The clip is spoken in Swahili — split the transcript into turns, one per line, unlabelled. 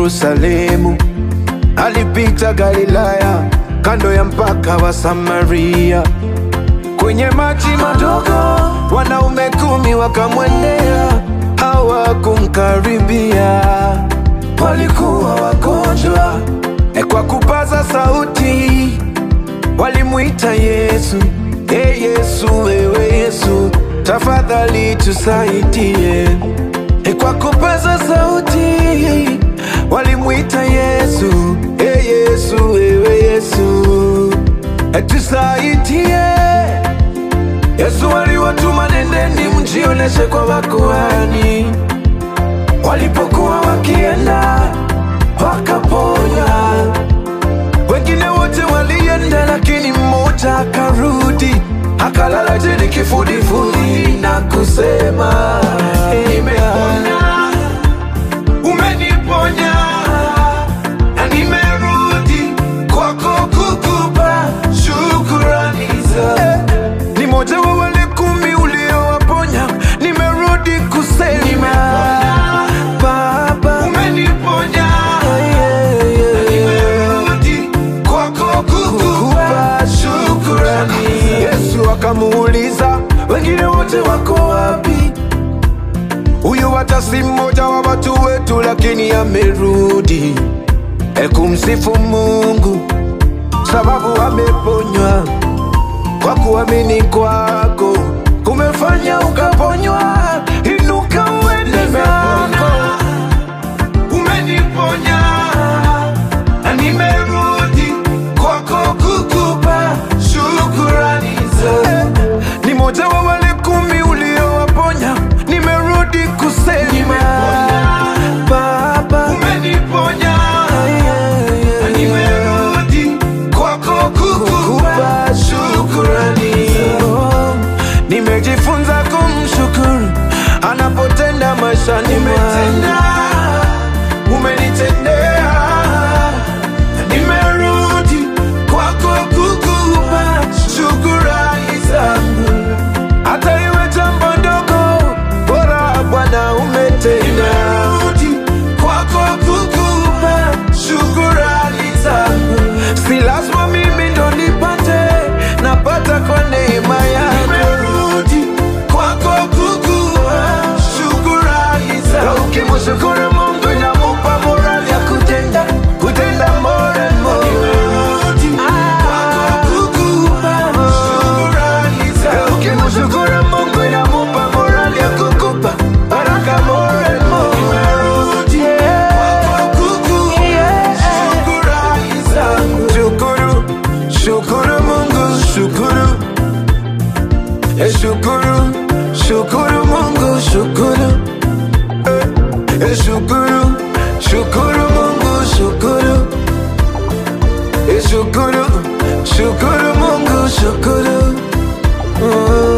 Yerusalemu, alipita Galilaya, kando ya mpaka wa Samaria. Kwenye maji madogo, wanaume kumi wakamwendea, hawakumkaribia, walikuwa wagonjwa. E, kwa kupaza sauti walimwita Yesu, e Yesu, wewe Yesu, tafadhali tusaidie. E, kwa kupaza sauti walimwita Yesu, e Yesu, wewe Yesu, e tusaidie. Yesu aliwatuma, nendeni mjioneshe kwa makuhani. Walipokuwa wakienda wakaponywa, wengine wote walienda, lakini mmoja akarudi akalala chini kifudifudi na kusema nimepona, umeniponya na nimerudi kwako kukupa shukurani za ni moja wa wale kumi uliowaponya, nimerudi kusema Baba umeniponya, nimerudi kwako kukupa shukurani. Yesu akamuuliza wengine wote wako wapi? Huyu hata si mmoja wa watu wetu, lakini amerudi e kumsifu Mungu sababu ameponywa kwa kuamini kwako kumefanya ukaponywa. Inuka uende zako, umeniponya na nimerudi kwako kukupa shukurani za ni moja wa wale kumi uliowaponya, nimerudi kusema Baba umeniponya na nimerudi kwako kukupa shukurani. Oh, Nimejifunza kumshukuru anapotenda maishani mwangu. Umenitendea na nimerudi kwako kukupa shukurani zangu, hata iwe jambo ndogo, bora Bwana umetenda. Nimerudi kwako kukupa shukurani zangu, si lazima mimi ndo nipate, napata kwa neema yako. Nimerudi kwako kukupa shukurani zangu, ukimshukuru Mungu inamupa morali ya kutenda kutenda more and more. Nimerudi kwako kukupa shukurani zangu, ukimshukuru Mungu inamupa morali ya kukupa baraka more and more. Nimerudi kwako kukupa shukurani zangu. Shukuru, shukuru Mungu, shukuru Eh, shukuru, shukuru Mungu, shukuru Eh, eh, shukuru, shukuru Mungu, shukuru Eh, shukuru, shukuru Mungu, shukuru Oh.